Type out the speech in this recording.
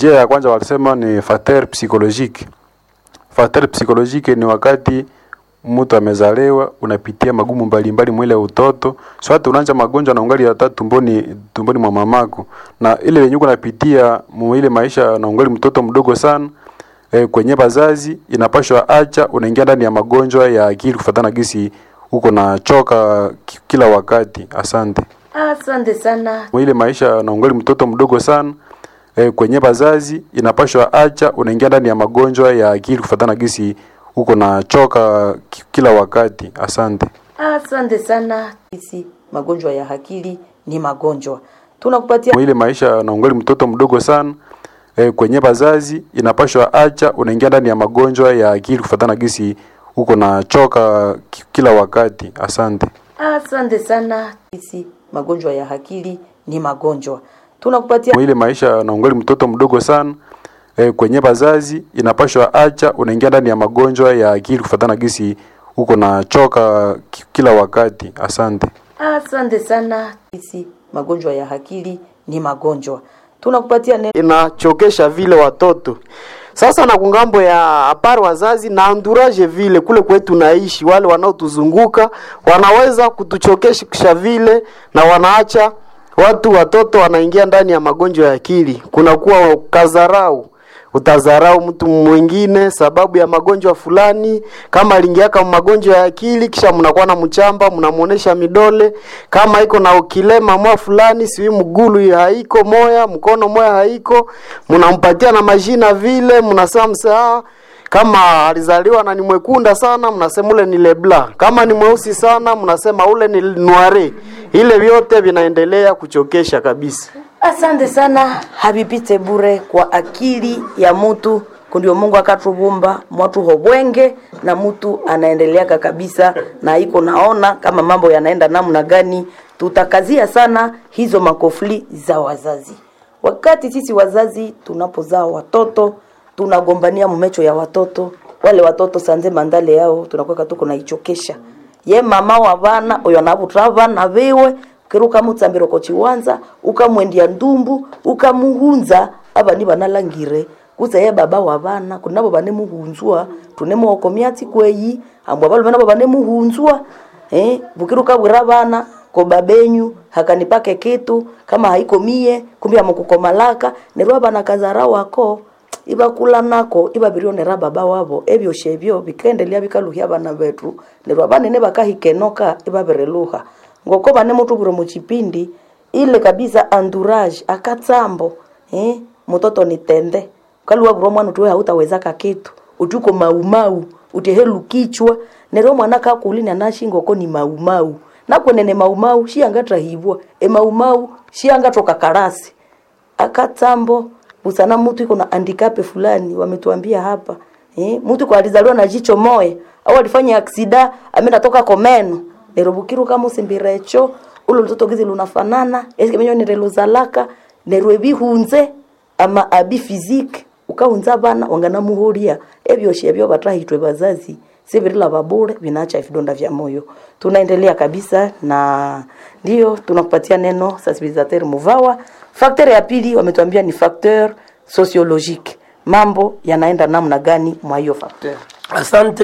Njia ya kwanza walisema ni facteur psychologique. Facteur psychologique ni wakati mtu amezaliwa unapitia magumu mbalimbali mwile utoto so hata unaanza magonjwa na ungali hata tumboni tumboni mwa mamako na ile yenye unapitia mwile maisha na ungali mtoto mdogo sana e, kwenye bazazi inapashwa acha unaingia ndani ya magonjwa ya akili kufatana gisi uko na choka ki- kila wakati asante Asante sana. ile maisha na ungali mtoto mdogo sana e, kwenye bazazi inapashwa acha unaingia ndani ya magonjwa ya akili kufatana gisi uko na choka ki- kila wakati asante Asante sana. Sisi magonjwa ya akili ni magonjwa. Tunakupatia ile maisha na ungali mtoto mdogo sana e, kwenye bazazi inapashwa acha unaingia ndani ya magonjwa ya akili kufatana gisi uko na choka ki- kila wakati asante Asante sana. Sisi magonjwa ya akili ni magonjwa. Tunakupatia ile maisha na ungali mtoto mdogo sana e, kwenye bazazi inapashwa acha unaingia ndani ya magonjwa ya akili kufatana gisi uko na choka ki- kila wakati asante Asante sana. Sisi magonjwa ya akili ni magonjwa. Tunakupatia neno inachokesha vile watoto sasa na kungambo ya apari wazazi na anduraje vile kule kwetu naishi wale wanaotuzunguka wanaweza kutuchokesha vile na wanaacha watu watoto wanaingia ndani ya magonjwa ya akili kunakuwa kazarau utazarau mtu mwingine sababu ya magonjwa fulani kama aliingiaka magonjwa ya akili kisha mnakuwa na mchamba mnamuonesha midole kama iko na ukilema mwa fulani siwi mgulu haiko moya mkono moya haiko mnampatia na majina vile mnasema msaa kama alizaliwa na ni mwekunda sana mnasema ule ni lebla kama ni mweusi sana mnasema ule ni noire ile vyote vinaendelea kuchokesha kabisa Asante sana, habipite bure kwa akili ya mutu kundio Mungu akatubumba mwatu hobwenge na mutu anaendeleaka kabisa na iko naona kama mambo yanaenda namna gani. Tutakazia sana hizo makofli za wazazi. Wakati sisi wazazi tunapozaa watoto tunagombania mumecho ya watoto wale watoto sanze mandale yao tunakuwa tuko naichokesha ye mama wa bana oyo anabutra bana biwe kiruka mutsambiro ko chiwanza ukamwendia ndumbu ukamuhunza abani banalangire kuza ye baba wa bana kunabo bane muhunzwa tunemuoko myatsi kweyi ambwa balo banabo bane muhunzwa eh bukiruka bwira bana ko babenyu hakanipake kitu kama haiko mie kumbe amukukomalaka nerwa bana kazara wako ibakula nako ibabirionera baba wabo ebyoshe ebyo bikaendelea bikaluhya bana betu nerwa banene bakahikenoka ibabireluha ngoko bane mutubwire muchipindi ile kabisa entourage akatsambo eh mtoto ni tende kaluwa bro mwana tuwe hautawezaka kitu utuko maumau utehelu kichwa nero mwana kakuli na nashingo ko ni maumau nakwenene maumau shiangatra hivwa e maumau shiangatoka karasi akatsambo busana mtu iko na handicap fulani wametuambia hapa eh mtu kwa alizaliwa na jicho moya au alifanya aksida ameenda toka komeno nerobukiru kama usimbirecho ulo mtoto gizi lunafanana eske menyo nereluzalaka nerwebi hunze ama abi physique ukahunza bana wangana muhuria ebyoshe ebyo batahitwe bazazi sibirila babure vinaacha vidonda vya moyo tunaendelea kabisa na ndio tunakupatia neno sensibilisateur muvawa facteur ya pili wametuambia ni facteur sociologique mambo yanaenda namna gani mwa hiyo facteur Asante.